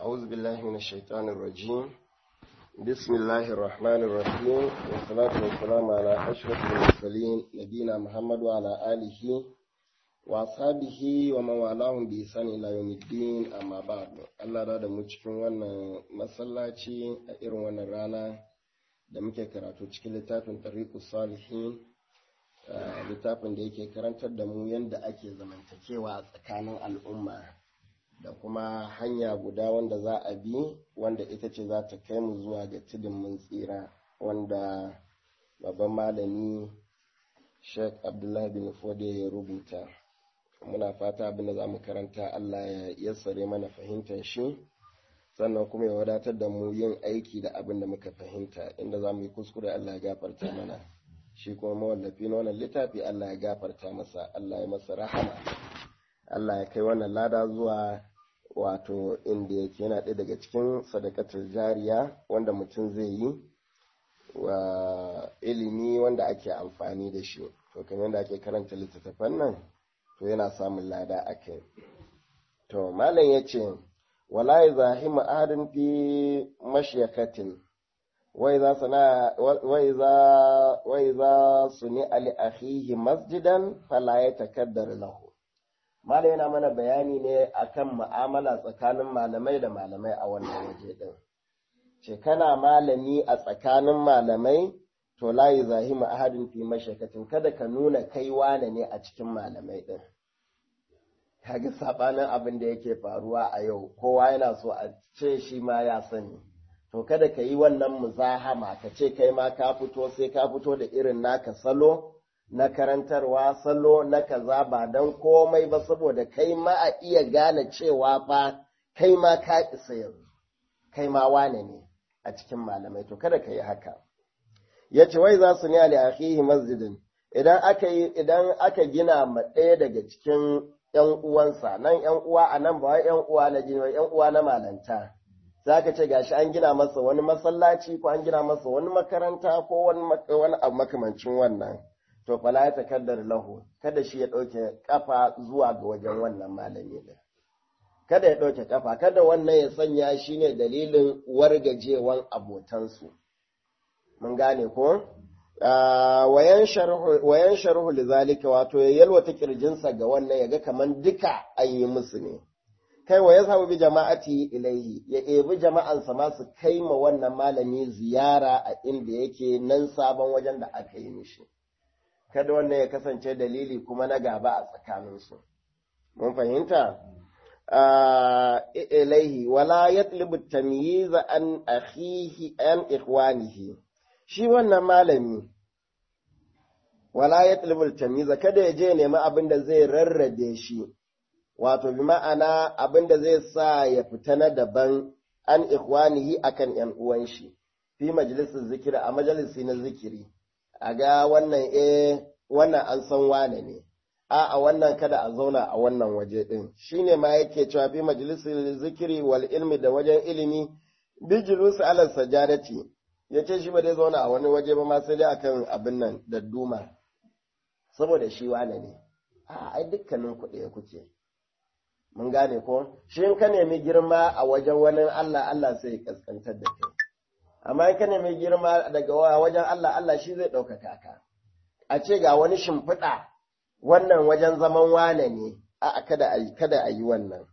أعوذ بالله من الشيطان الرجيم بسم الله الرحمن الرحيم والصلاة والسلام على أشرف المرسلين نبينا محمد وعلى آله وأصحابه ومن والاهم بإحسان إلى يوم الدين أما بعد Allah da mu cikin wannan masallaci a irin wannan rana da muke karatu cikin littafin Tariqus Salihin littafin da yake karantar da mu yadda ake zamantakewa a tsakanin al'umma da kuma hanya guda wanda za a bi wanda ita ce za ta kai mu zuwa ga tudun mun tsira wanda babban malami sheikh abdullahi bin fode ya rubuta muna fata abin da za mu karanta allah ya yassare mana fahimtar shi sannan kuma ya wadatar da mu yin aiki da abin da muka fahimta inda za mu yi kuskure allah ya gafarta mana shi kuma mawallafi na wannan littafi allah ya gafarta masa allah ya masa rahama allah ya kai wannan lada zuwa wato inda yake yana ɗaya daga cikin sadakatul jariya wanda mutum zai yi wa ilimi wanda ake amfani da shi to kamar da ake karanta littattafan nan to yana samun lada a kai to malam ya ce wala ya zahimu adin fi mashiyakatin wai za su ni ali akhihi masjidan fala ya takaddar lahu Malam yana mana bayani ne akan mu'amala tsakanin malamai da malamai a wannan waje ɗin. Ce kana malami a tsakanin malamai to layi zahimu ahadin fi mashakatin kada ka nuna kai wane ne a cikin malamai ɗin. Kaga sabanin abin da yake faruwa a yau kowa yana so a ce shi ma ya sani. To kada ka yi wannan muzahama ka ce kai ma ka fito sai ka fito da irin naka salo. na karantarwa salo na kaza ba don komai ba saboda kai ma a iya gane cewa fa kai ma ka isa yanzu kai ma wane ne a cikin malamai to kada ka yi haka ya ce wai za su ne ali akhihi masjidin idan aka yi idan aka gina ma ɗaya daga cikin ‘yan uwansa nan ‘yan uwa a nan ba wai ‘yan uwa na jini ‘yan uwa na malanta za ka ce gashi an gina masa wani masallaci ko an gina masa wani makaranta ko wani abu makamancin wannan to fala ya takaddar lahu kada shi ya ɗauke kafa zuwa ga wajen wannan malami ɗin kada ya ɗauke kafa kada wannan ya sanya shi ne dalilin wargajewan abotansu mun gane ko wayan sharhu lizalika wato ya yalwata kirjinsa ga wannan ya ga kaman duka an yi musu ne kai wa ya samu bi jama'ati ilaihi ya ebi jama'ansa ma su kai ma wannan malami ziyara a inda yake nan sabon wajen da aka yi mishi kada wannan ya kasance dalili kuma na gaba a tsakaninsu. Mun fahimta? Ilaihi, wala ya tamyiza an akhihi an ikhwanihi. Shi wannan malami, wala ya tamyiza kada ya je nemi abin da zai rarrabe shi, wato bi ma'ana abin da zai sa ya fita na daban an ikhwanihi akan ‘yan uwan shi, fi majalisar zikiri a majalisi na zikiri. a ga wannan eh wannan an san wane ne a a wannan kada a zauna a wannan waje din shine ma yake cewa fi majalisar zikiri wal ilmi da wajen ilimi bi julusi ala sajadati yace shi ba zai zauna a wani waje ba ma sai dai akan abin nan da duma saboda shi wane ne a ai dukkanin ku ɗaya kuke mun gane ko shi in ka nemi girma a wajen wani Allah Allah sai ya kaskantar da kai amma in ka nemi girma daga wajen Allah Allah shi zai ɗaukaka ka a ce ga wani shimfiɗa wannan wajen zaman wane ne a kada a kada a yi wannan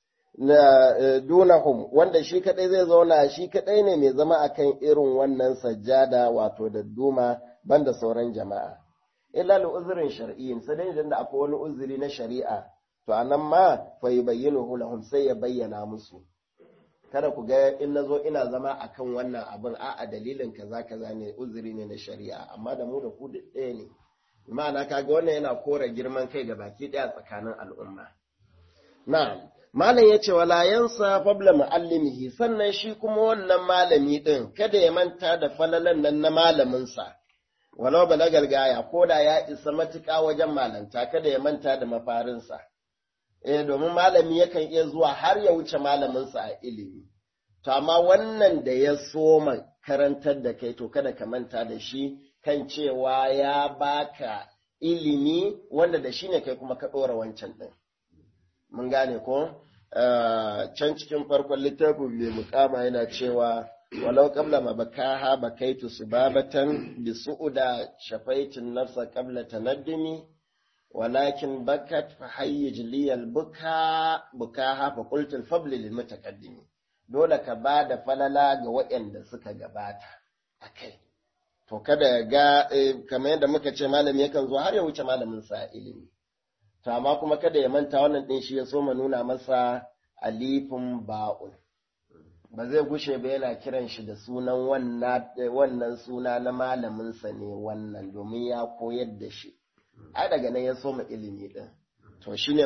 na dunahum wanda shi kadai zai zauna shi kadai ne mai zama akan irin wannan sajjada wato da duma banda sauran jama'a illa li uzrin shar'iyyin sai dai idan da akwai wani uzuri na shari'a to anan ma fa yubayyinuhu lahum sai ya bayyana musu kada ku ga in na zo ina zama a kan wannan abin a a dalilin kaza kaza ne uzuri ne na shari'a amma da mu da ku ɗaya ne ma'ana kaga wannan yana kora girman kai ga baki ɗaya tsakanin al'umma na'am malam ya ce wala yansa fabla muallimihi sannan shi kuma wannan malami din kada ya manta da falalan nan na malaminsa walau balagal gaya ko da ya isa matuƙa wajen malanta kada ya manta da mafarinsa eh domin malami yakan iya zuwa har ya wuce malaminsa a ilimi to amma wannan da ya soma karantar da kai to kada ka manta da shi kan cewa ya baka ilimi wanda da shi ne kai kuma ka ɗora wancan ɗin mun gane ko can cikin farkon littafin mai mukama yana cewa walau qabla ma bakaha bakaitu subabatan bi su'uda shafaitin nafsa qabla tanaddumi walakin bakat fa hayyij liyal buka bukaha fa qultu al fadl lil mutaqaddimi dole ka bada falala ga waɗanda suka gabata akai to kada ga kamar yadda muka ce malami yakan zo har ya wuce malamin sa ilimi to amma kuma kada ya manta wannan din shi ya so ma nuna masa alifin ba'un ba zai gushe ba yana kiran shi da sunan wannan suna na malaminsa ne wannan domin ya koyar da shi ai daga nan ya soma ilimi din to shine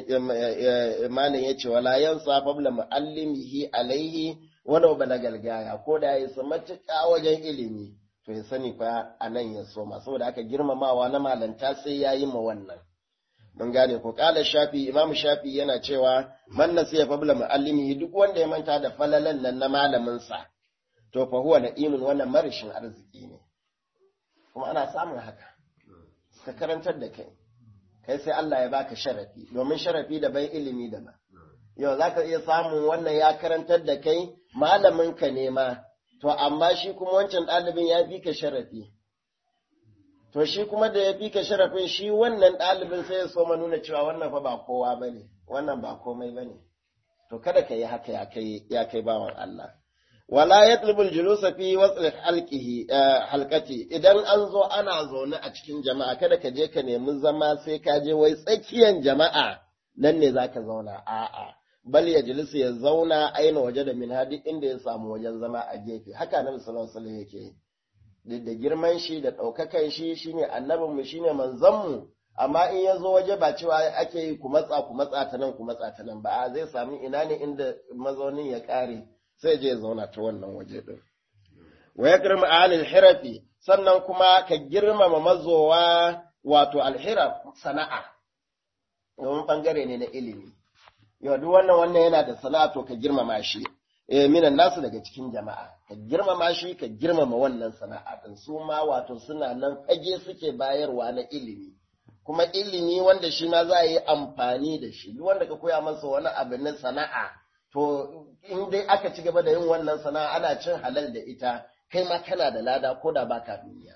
malam ya ce wala yansa fabla muallimihi alaihi wala balagal gaya ko da ya sa matuƙa wajen ilimi to ya sani fa anan ya soma saboda aka girmamawa na malanta sai ya yi ma wannan mun gane ko kala shafi imamu shafi yana cewa man nasiya fabla muallimihi duk wanda ya manta da falalan nan na malamin sa to fa huwa na'imun wannan marishin arziki ne kuma ana samun haka ka karantar da kai kai sai Allah ya baka sharafi domin sharafi da bai ilimi da ba yau zaka iya samun wannan ya karantar da kai malamin ka ne ma to amma shi kuma wancan ɗalibin ya fi ka sharafi to shi kuma da ya fi ka sharafin shi wannan ɗalibin sai ya so ma nuna cewa wannan fa ba kowa ba ne wannan ba komai ba ne to kada ka yi haka ya kai bawan Allah wala ya tulbul julusa fi wasu halqihi halqati idan an zo ana zaune a cikin jama'a kada ka je ka nemi zama sai ka je wai tsakiyan jama'a nan ne zaka zauna a'a bal ya jilisu ya zauna aina waje da min hadi inda ya samu wajen zama a gefe haka nan sallallahu alaihi yake da girman shi da ɗaukakan shi shine annabin mu shine manzon mu amma in ya zo waje ba cewa ake yi ku matsa ku matsa ta nan ku matsa ta nan ba zai sami ina ne inda mazaunin ya ƙare sai je ya zauna ta wannan waje din wa ya girma alil hirafi sannan kuma ka girmama mazowa wato alhiraf sana'a domin bangare ne na ilimi yau duk wannan wannan yana da sana'a to ka girmama shi eh minan nasu daga cikin jama'a ka girmama shi ka girmama wannan sana'a din su ma wato suna nan fage suke bayarwa na ilimi kuma ilimi wanda shi ma za a yi amfani da shi duk wanda ka koya masa wani abu na sana'a to in dai aka ci gaba da yin wannan sana'a ana cin halal da ita kai ma kana da lada ko da baka duniya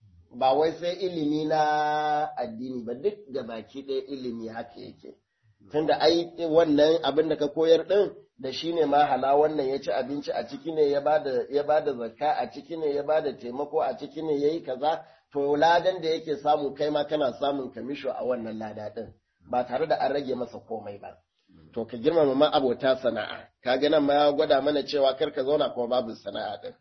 ba wai sai ilimi na addini ba duk da baki ɗaya ilimi haka yake tunda ai wannan abin da ka koyar din da shi ne ma hala wannan ya ci abinci a ciki ne ya bada ya bada zakka a ciki ne ya bada taimako a ciki ne yayi kaza to ladan da yake samu kai ma kana samun kamisho a wannan lada din ba tare da an rage masa komai ba to ka girmama ma abota sana'a kaga nan ma ya gwada mana cewa kar ka zauna kuma babu sana'a din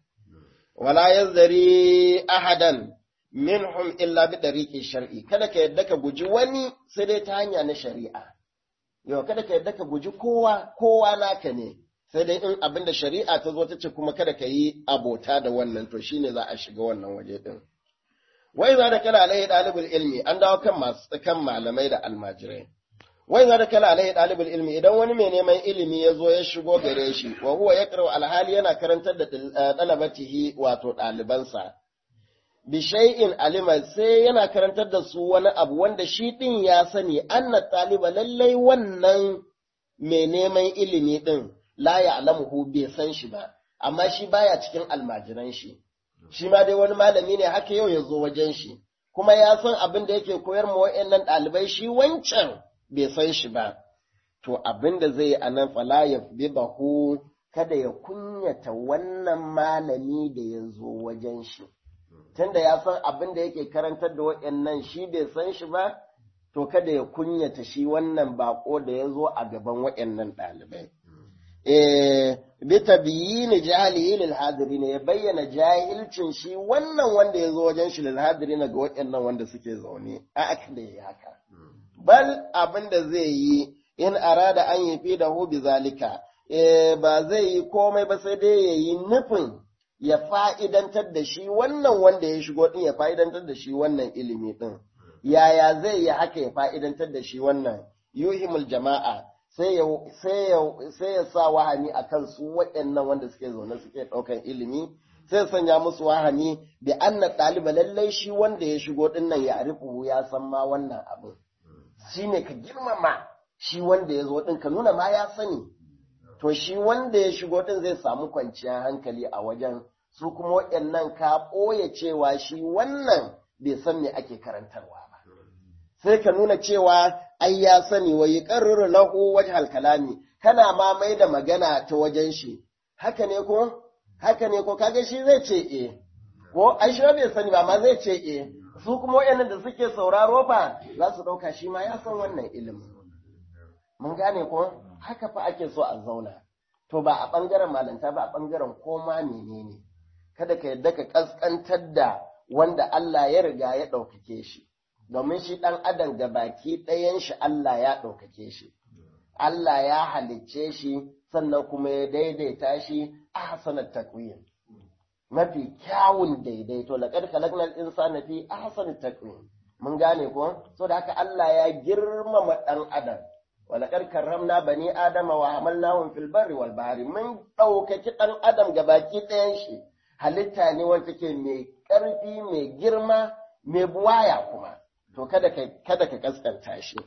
wala yazari ahadan minhum illa bi dariqi shar'i kada ka yadda ka guji wani sai dai ta hanya na shari'a yau kada ka yadda ka guji kowa kowa naka ne sai dai in abin da shari'a ta zo ta ce kuma kada ka yi abota da wannan to shine za a shiga wannan waje din wai za da kala alaihi dalibul ilmi an dawo kan masu kan malamai da almajirai wai za da kala alaihi dalibul ilmi idan wani mai neman ilimi ya zo ya shigo gare shi wa huwa yaqra alhali yana karantar da dalabatihi wato ɗalibansa bi shay'in alima sai yana karantar da su wani abu wanda shi din ya sani anna taliba lallai wannan mai neman ilimi din la ya'lamuhu bai san shi ba amma shi baya cikin almajiran shi shi ma dai wani malami ne haka yau ya zo wajen shi kuma ya san abin da yake koyar ma wa'annan ɗalibai shi wancan bai san shi ba to abin da zai yi a nan fala ya bahu kada ya kunyata wannan malami da ya zo wajen shi tunda ya san abin da yake karantar da waɗannan shi bai san shi ba, to kada ya kunyata shi wannan bako da ya zo a gaban waɗannan ɗalibai. E, bi tabiyini jahilihi lil ne ya bayyana jahilcin shi wannan wanda ya zo wajen shi lil na ga waɗannan wanda suke zaune a aka da yi haka. Bal abin da zai yi in arada an yi fi da hu bi zalika, e, ba zai yi komai ba sai dai ya yi nufin ya fa'idantar da shi wannan wanda ya shigo ɗin ya fa'idantar da shi wannan ilimi ɗin. Yaya zai yi haka ya fa'idantar da shi wannan yuhimul jama'a sai ya sa wahami a kan su waɗannan wanda suke zaune suke ɗaukan ilimi, sai sanya musu wahami da anna ɗaliba lallai shi wanda ya shigo ɗin nan ya arifu ya san ma wannan abin. Shi ne ka girmama shi wanda ya zo ɗin ka nuna ma ya sani to shi wanda ya shigo ɗin zai samu kwanciyar hankali a wajen su kuma waɗannan ka ɓoye cewa shi wannan bai san me ake karantarwa ba sai ka nuna cewa ai ya sani wa yi ƙarruru lahu wajhal kalami kana ma mai da magana ta wajen shi haka ne ko haka ne ko kaga shi zai ce eh ko ai shi bai sani ba ma zai ce eh su kuma wayannan da suke sauraro fa za su dauka shi ma ya san wannan ilimin mun gane ko haka fa ake so a zauna to ba a bangaren malanta ba a bangaren koma menene kada ka yadda ka kaskantar da wanda Allah ya riga ya ɗaukake shi domin shi ɗan adam ga baki ɗayan shi Allah ya ɗaukake shi Allah ya halicce shi sannan kuma ya daidaita shi a hasanar takwim mafi kyawun daidaito laqad khalaqnal insana fi ahsani takwim mun gane ko so da haka Allah ya girmama ɗan adam walaqad karramna bani adama wa hamalnahum fil barri wal bahri mun ɗaukaki ɗan adam ga baki ɗayan shi halitta ne wanda take mai ƙarfi mai girma mai buwaya kuma to kada ka kada ka kaskanta shi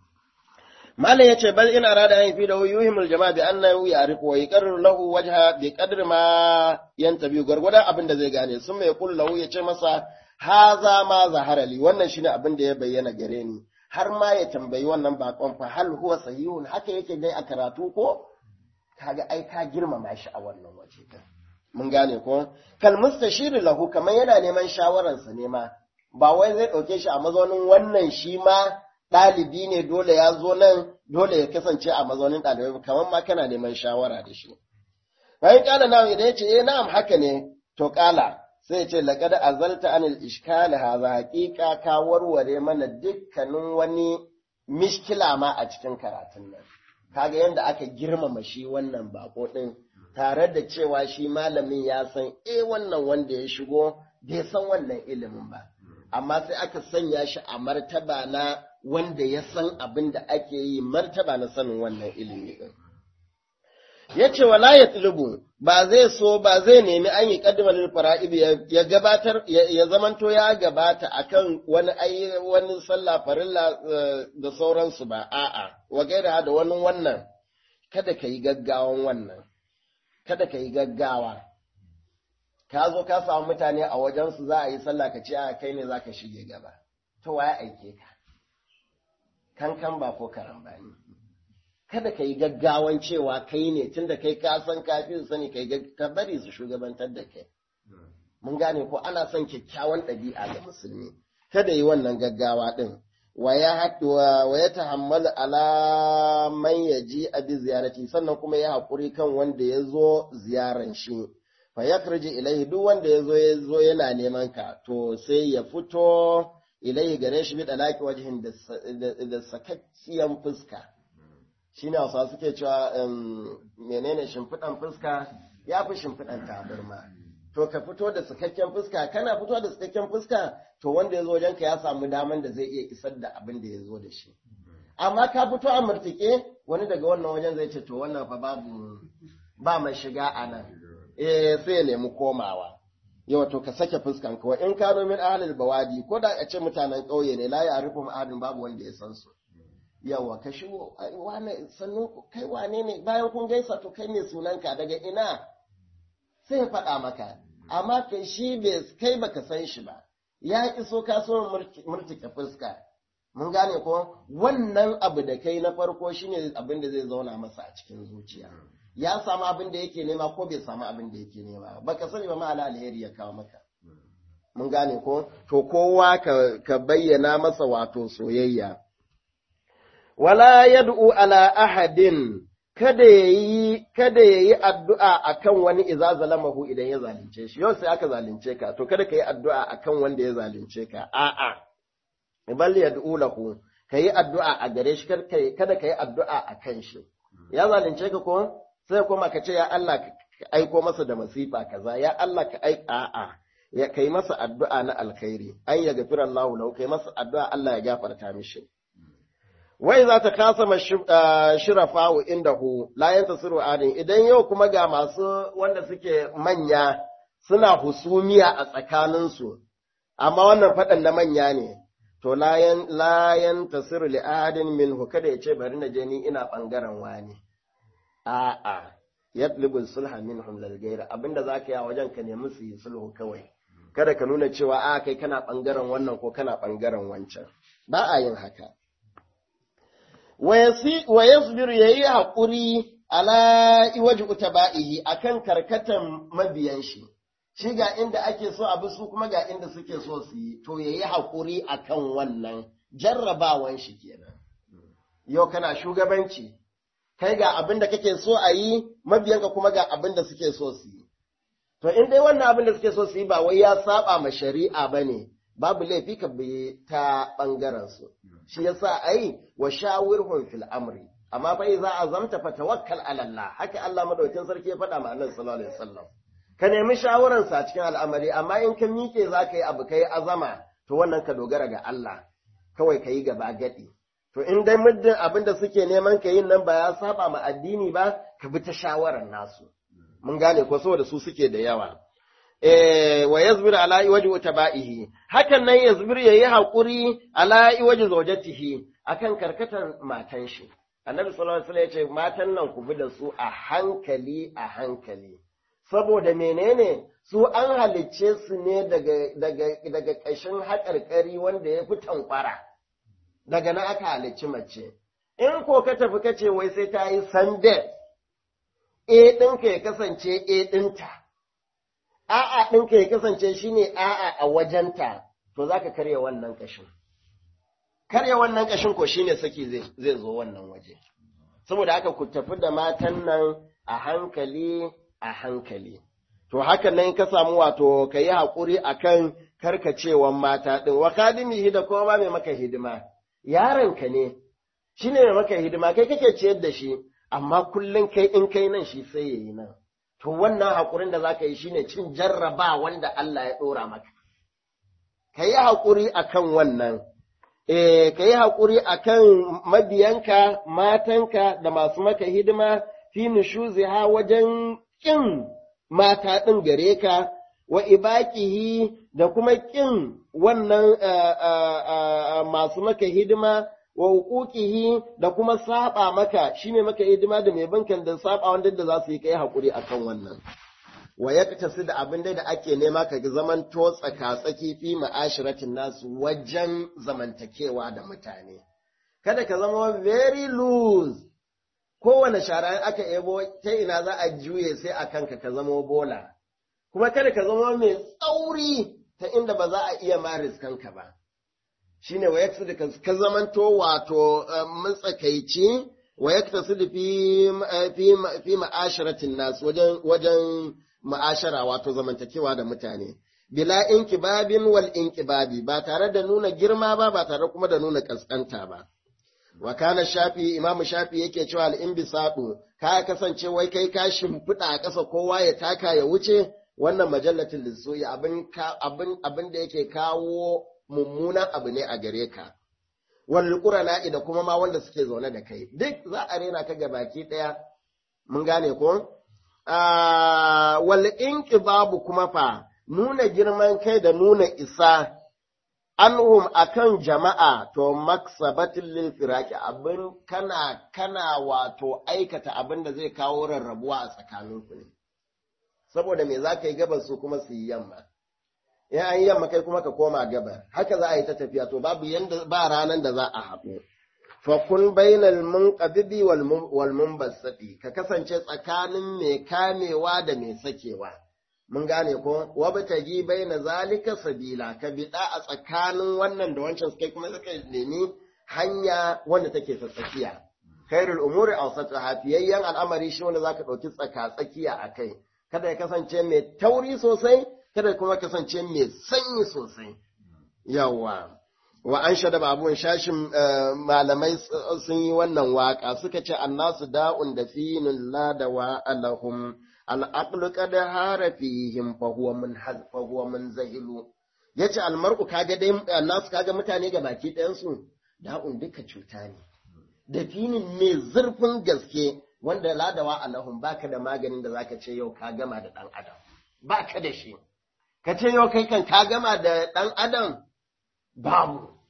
Malam ya ce, Bal ina rada yin fi da yuhimul jama'a bi annahu ya'rifu wa yaqarru lahu wajha bi qadri ma yantabi gwargwadon abin da zai gane sun mai kullu lahu ya ce masa haza ma zahara li wannan shine abin da ya bayyana gare ni har ma ya tambayi wannan bakon fa hal huwa sahihun haka yake dai a karatu ko kaga ai ka girmama shi a wannan waje mun gane ko kal mustashir lahu kamar yana neman shawararsa ne ma ba wai zai dauke shi a mazaunin wannan shi ma ɗalibi ne dole ya zo nan dole ya kasance a mazaunin ɗalibai kamar ma kana neman shawara da shi. Bayan ƙala na idan ya ce, eh na'am haka ne, to ƙala sai ya ce, laƙada azalta anil ishkali haza haƙiƙa ka warware mana dukkanin wani mishkila ma a cikin karatun nan. Kaga yadda aka girmama shi wannan bako ɗin tare da cewa shi malamin ya san eh wannan wanda ya shigo bai san wannan ilimin ba. Amma sai aka sanya shi a martaba na wanda ya san abin da ake yi martaba na sanin wannan ilimi ɗin. Ya ce wala ya tulubu ba zai so ba zai nemi an yi ƙaddamar fara'ib ya gabatar ya zamanto ya gabata akan wani ayi wani sallah farilla da sauransu ba a'a wa gaira da wani wannan kada ka yi gaggawan wannan kada ka yi gaggawa ka zo ka samu mutane a wajensu za a yi sallah ka ce a kai ne za ka shige gaba to ya aike ka kankan ba ko karan ba ne. Kada ka yi gaggawan cewa kai ne tunda kai ka san kafin sani kai ka bari su shugabantar da kai. Mun gane ko ana son kyakkyawan ɗabi'a ga musulmi. Kada yi wannan gaggawa ɗin. Wa ya tahammalu ala man ya ji abi ziyarati sannan kuma ya haƙuri kan wanda ya zo ziyaran shi. Fa ya ilaihi duk wanda ya zo ya zo yana neman ka to sai ya fito ilai gare shi bi dalaki wajihin da sakakkiyan fuska shi ne wasu suke cewa menene shimfiɗan fuska ya fi shimfiɗan tabarma to ka fito da sakakken fuska kana fito da sakakken fuska to wanda ya zo wajenka ya samu daman da zai iya isar da abin da ya zo da shi amma ka fito a murtike wani daga wannan wajen zai ce to wannan fa babu ba mai shiga a nan eh sai ya nemi komawa yawa to ka sake fuskan ka in ka min ahlul bawadi ko da a ce mutanen ƙauye ne la ya rufu ahadin babu wanda ya san su yawa ka shigo wane sannu kai wane ne bayan kun gaisa to kai ne sunanka daga ina sai ya faɗa maka amma kai shi bai kai baka san shi ba ya iso ka so murtike fuska mun gane ko wannan abu da kai na farko shine abin da zai zauna masa a cikin zuciya ya samu abin da yake nema ko bai samu abin da yake nema ba ka sani ba ma'ana alheri ya kawo maka mun gane ko to kowa ka, ka bayyana masa wato soyayya wala yad'u ala ahadin kada yayi kada yayi addu'a akan wani idza zalamahu idan ya zalunce shi yau sai aka zalunce ka to kada ka yi addu'a akan wanda ya zalunce ka a'a bal yad'u lahu kayi addu'a a gare shi kada ka yi addu'a akan shi ya zalunce ka ko sai kuma ka ce ya Allah ka aiko masa da masifa kaza ya Allah ka aika a'a ya kai masa addu'a na alkhairi an ya gafira Allah lahu kai masa addu'a Allah ya gafarta mishi wai za ta kasa shirafa wa indahu la yantasiru adin idan yau kuma ga masu wanda suke manya suna husumiya a tsakaninsu amma wannan faɗan na manya ne to layan layan tasiru li ahadin minhu kada ya ce bari na je ni ina bangaren wani a'a yatlubu sulha minhum lil ghayr abinda zaka yi a wajen ka nemi su yi sulhu kawai kada ka nuna cewa a kai kana bangaren wannan ko kana bangaren wancan ba a yin haka wa yasbir yayi hakuri ala iwaji utaba'ihi akan karkatan mabiyan shi shi ga inda ake so abu su kuma ga inda suke so su yi to yayi hakuri akan wannan jarrabawan shi kenan yau kana shugabanci kai ga abin da kake so a yi mabiyanka kuma ga abin da suke so su yi to in dai wannan abin da suke so su yi ba wai ya saba ma shari'a bane babu laifi ka bi ta bangaren su shi yasa ai wa shawirhum fil amri amma fa za a zamta fa tawakkal ala Allah haka Allah madaukakin sarki ya faɗa ma Annabi sallallahu alaihi wasallam ka nemi shawaran sa cikin al'amari amma in ka miƙe za ka yi abu kai azama to wannan ka dogara ga Allah kawai ka yi gaba gadi to in dai muddin abin da suke neman ka yin nan ba ya saba ma addini ba ka bi ta shawaran nasu mun gane ko saboda su suke da yawa eh wa yazbir ala iwaji taba'ihi hakan nan yazbir yayi hakuri ala iwaji zawjatihi akan karkatar matan shi annabi sallallahu alaihi wasallam ya ce matan nan ku bi da su a hankali a hankali saboda menene su an halicce su ne daga daga daga ƙashin haƙarƙari wanda ya fi tankwara daga nan aka halicci mace in ko ka tafi ka ce wai sai ta yi sande e ɗinka ya kasance e ɗinta a'a ɗinka ya kasance shine a'a a wajenta to za ka karya wannan ƙashin karya wannan ƙashin ko shine saki zai zo wannan waje saboda haka ku tafi da matan nan a hankali a hankali to hakan nan ka samu wato ka yi haƙuri a kan karkacewan mata ɗin wa kadimihi da kuma ba mai maka hidima yaronka ne shi ne mai maka hidima kai kake ciyar da shi amma kullum kai in kai nan shi sai ya yi nan to wannan haƙurin da za ka yi shine cin jarraba wanda Allah ya ɗora maka ka yi haƙuri a kan wannan eh ka yi haƙuri a kan mabiyanka matanka da masu maka hidima fi nushuziha wajen ƙin mata ɗin gare ka, wa ibaƙihi da kuma ƙin wannan masu maka hidima, wa hukukihi da kuma saba maka, shi ne maka hidima da mai bankan da saba wanda da za su yi kai haƙuri a kan wannan. Wa ya tafi da abin da ake nema ka zaman to tsaka-tsaki fi ma'ashiratin nasu wajen zamantakewa da mutane. Kada ka zama very loose kowane shara in aka ebo ta ina za a juye sai a kanka ka zama bola, kuma kada ka zama mai tsauri ta inda ba za a iya maris kanka ba. Shi ne wayak su da ka zamanto wato matsakaici wayak ta su da fi ma'asharatin nasu wajen ma'ashara wato zamantakewa da mutane. Bila inkibabin wal inkibabi ba tare da nuna girma ba ba tare kuma da nuna kaskanta ba. wa kana shafi imamu shafi yake cewa al-inbisadu ka kasance wai kai ka shimfiɗa a ƙasa kowa ya taka ya wuce wannan majallatin lissoyi abin abin abin da yake kawo mummunan abu ne a gare ka wal qurana da kuma ma wanda suke zaune da kai duk za a rena ka baki ɗaya mun gane ko wal inqibabu kuma fa nuna girman kai da nuna isa anhum akan jama'a to maksabatin lil firaki abin kana kana wato aikata abin da zai kawo rarrabuwa a tsakaninku ne saboda me zaka yi gabas su kuma su yi yamma in an yi yamma kai kuma ka koma gabar haka za a yi ta tafiya to babu yanda ba ranan da za a haɗu fa kun bainal munqabibi wal munbasati ka kasance tsakanin mai kamewa da mai sakewa mun gane ko wabtaji baina zalika sabila ka bida a tsakanin wannan da wancan kai kuma suka nemi hanya wanda take ta tsakiya khairul umuri awsatu hafiyayyan al'amari shi wanda zaka dauki tsaka tsakiya akai kada ya kasance mai tauri sosai kada kuma kasance mai sanyi sosai yawa wa an shada babun shashin malamai sun yi wannan waka suka ce annasu da'un da finun la da wa alahum al'aqlu qad hara fihim fa huwa min fa huwa min zahilu yace almar'u kaga dai annasu kaga mutane ga baki ɗayan su da'un duka cuta ne da finin ne zurfin gaske wanda ladawa alahum baka da maganin da zaka ce yau ka gama da dan adam baka da shi ka ce yau kai kan ka gama da dan adam babu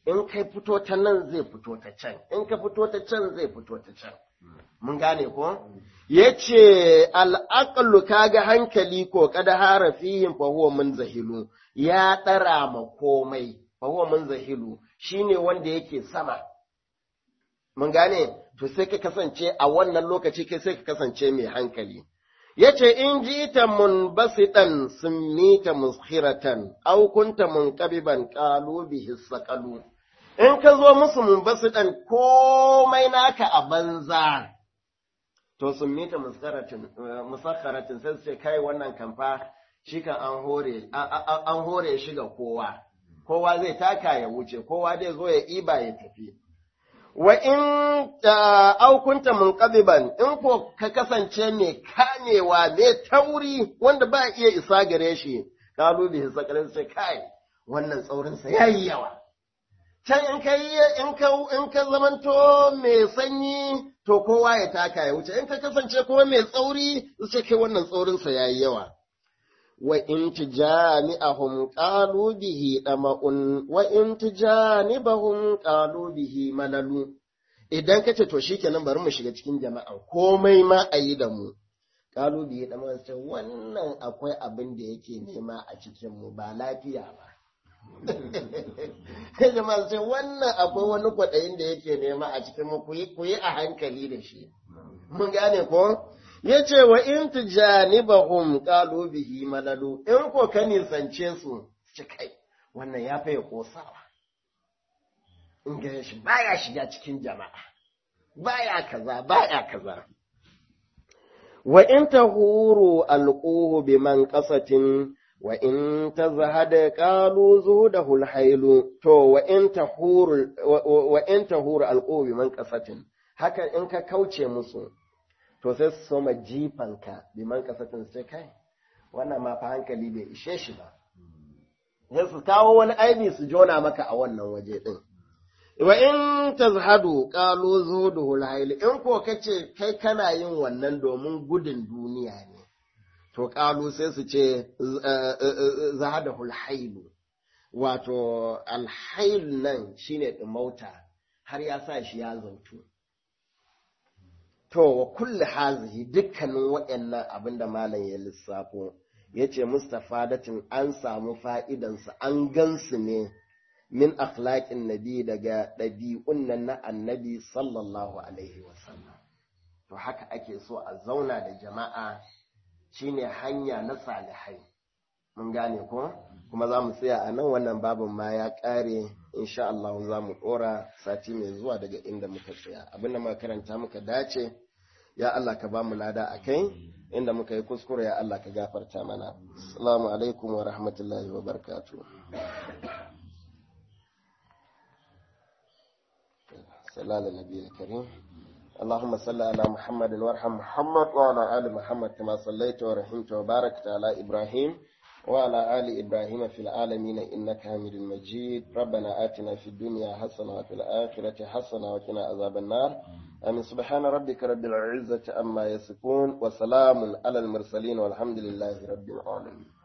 in kai fito ta nan zai fito ta can in ka fito ta can zai fito ta can mun gane ko yace al'aqlu kaga hankali ko kada hara fihim fa huwa munzahilu ya dara ma komai fa huwa munzahilu shine wanda yake sama mun gane to sai ka kasance a wannan lokaci kai sai ka kasance mai hankali yace in ji ta munbasitan summita muskhiratan aw kunta munqabiban qalu bihi saqalu in ka zo musu munbasitan komai naka a banza to summita muskharatin musakharatin sai su ce kai wannan kamfa shi kan an hore an hore shi ga kowa kowa zai taka ya wuce kowa zai zo ya iba ya tafi wa in aukunta munqabiban in ko ka kasance mai kamewa mai tauri wanda ba iya isa gare shi kalu bihi sakarin sai kai wannan tsaurin sa yayi yawa can in ka in ka in ka zamanto mai sanyi to kowa ya taka ya wuce in ka kasance kuma mai tsauri sai kai wannan tsaurin sa yayi yawa wa in tijami'ahum qalu bihi dama'un wa in tijanibahum qalu bihi malalu idan kace to shikenan bari mu shiga cikin jama'a komai ma ayi da mu qalu bihi dama'un sai wannan akwai abin da yake nema a cikin mu ba lafiya ba kai jama'a sai wannan akwai wani kwaɗayin da yake nema a cikin mu ku yi a hankali da shi mun gane ko ya ce wa in tujanibahum qalu bihi malalu in ko ka nisance su ci kai wannan ya faye kosawa in ga shi baya shiga cikin jama'a baya kaza baya kaza wa in tahuru alquhu biman qasatin wa in tazhada qalu zuhudahu alhailu to wa in tahuru wa in tahuru alquhu biman qasatin haka in ka kauce musu to sai su soma jifanka biman kasatin sai kai wannan ma fa hankali bai ishe shi ba sai su kawo wani aibi su jona maka a wannan waje din wa in tazhadu qalu zuhuduhu alhayl in ko kace kai kana yin wannan domin gudun duniya ne to qalu sai su ce zahadahu alhayl wato alhayl nan shine dimauta har ya sa shi ya zautu To, wa kulli hazihi dukkanin waɗannan abin da malam ya lissafo, ya ce Mustafadatin an samu fa'idansu, an gansu ne min akhlaƙin nabi daga ɗabi'un nan na annabi sallallahu Alaihi wasallam. To, haka ake so a zauna da jama'a shine hanya na salihai. Mun gane ko? Kuma za mu tsaya a nan wannan babin ma ya ƙare, insha Allah za mu ɗora sati mai zuwa daga inda muka tsaya. Abin da muka karanta muka dace. ya Allah ka ba mu lada a kai inda muka yi kuskure ya Allah ka gafarta mana assalamu alaikum wa rahmatullahi wa barakatuh sallallahu alaihi karim اللهم صل على محمد وارحم محمد وعلى آل محمد كما صليت ورحمت وباركت على إبراهيم وعلى آل إبراهيم في العالمين إنك حميد مجيد ربنا آتنا في الدنيا حسنة وفي الآخرة حسنة وقنا عذاب النار آمين سبحان ربك رب العزة أما يصفون وسلام على المرسلين والحمد لله رب العالمين